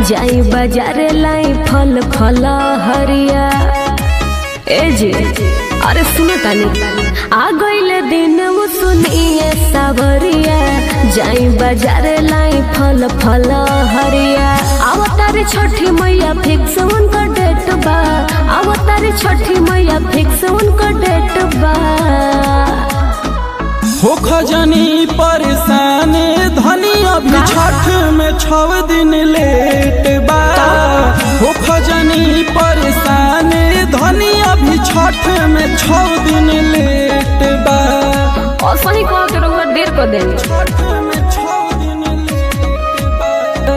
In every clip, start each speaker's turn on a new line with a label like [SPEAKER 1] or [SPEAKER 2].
[SPEAKER 1] जाई बाजार लाई फल फल हरिया ए जी अरे सुनो तानी आ गईले दिन वो सुनिए सावरिया जाई बाजार लाई फल फल हरिया अवतार छठी मैया फिक्स उनका डेट बा अवतार छठी मैया फिक्स उनका डेट बा
[SPEAKER 2] हो खजनी परेशान धनी अभी छठ में छव दिन लेट बा हो खजनी परेशान धनी अभी छठ में छव दिन लेट बा
[SPEAKER 1] और सही कह के रहुआ देर कर देनी
[SPEAKER 2] छठ में छव दिन लेट बा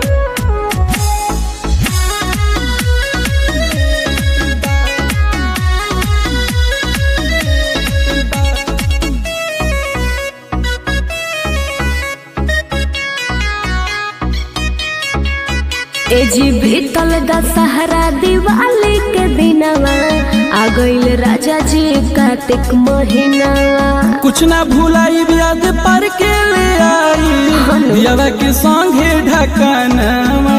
[SPEAKER 1] ए जी भीतल दशहरा दिवाली के दिनवा आ गईल राजा जी कार्तिक महीनावा
[SPEAKER 2] कुछ ना भूलाई याद पर के ले आई दियावा के संगे ढकानवा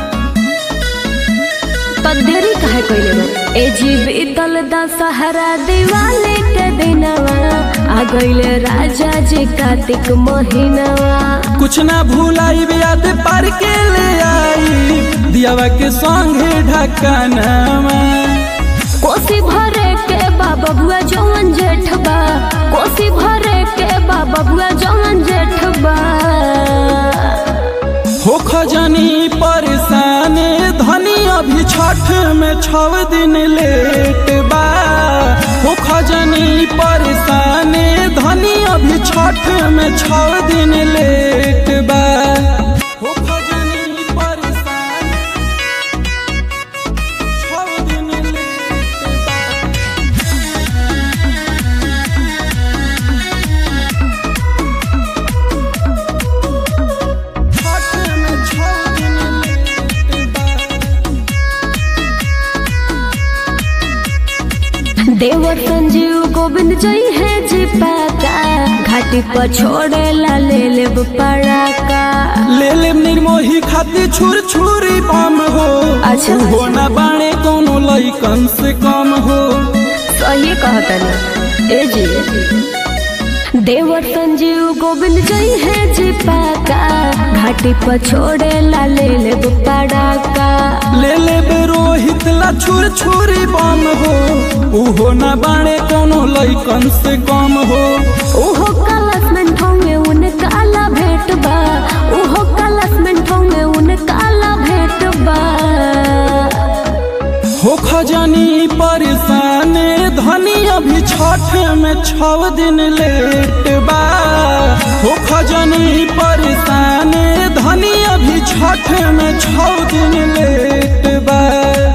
[SPEAKER 1] तो देरी काहे कइले बा ए जी भीतल दशहरा दिवाली के दिनवा आ गईल राजा जी कार्तिक महीनावा
[SPEAKER 2] कुछ ना भूलाई याद पर के ले आई दियावा के संगे ढकानवा
[SPEAKER 1] कोसी भरे के बाबा बुआ जवन जेठ बा कोसी भरे के बाबा बुआ जवन जेठ बा
[SPEAKER 2] हो खजनी परेशान धनी अभी छठ में छव दिन लेट बा हो खजनी परेशान धनी अभी छठ में छव दिन लेट बा हो खजनी परेशान छव दिन लेट बा छठ में छव दिन लेट बा
[SPEAKER 1] देवर संजीव गोविंद जई है जी पाका घाटी पर छोड़े ला ले लेब पड़ाका
[SPEAKER 2] ले ले निर्मोही खाती छुर छुरी बम हो
[SPEAKER 1] अच्छा।
[SPEAKER 2] हो ना बाणे कोनो लइकन से कम हो
[SPEAKER 1] सही कहतनी ए जी देवर संजीव गोविंद जई है जी पाका घाटी पर छोड़े ला ले लेब पड़ाका
[SPEAKER 2] ले ले बे रोहित ला छुर छुरी बम हो उहो ना बाणे कोनो लइकन से कम हो
[SPEAKER 1] ओहो कलश में ठोंगे उन काला भेट बा ओहो कलश में ठोंगे उन काला भेट बा
[SPEAKER 2] हो खजनी परेशान धनी अभी छठ में छव दिन लेट बा हो खजनी परेशान धनी अभी छठ में छव दिन लेट बा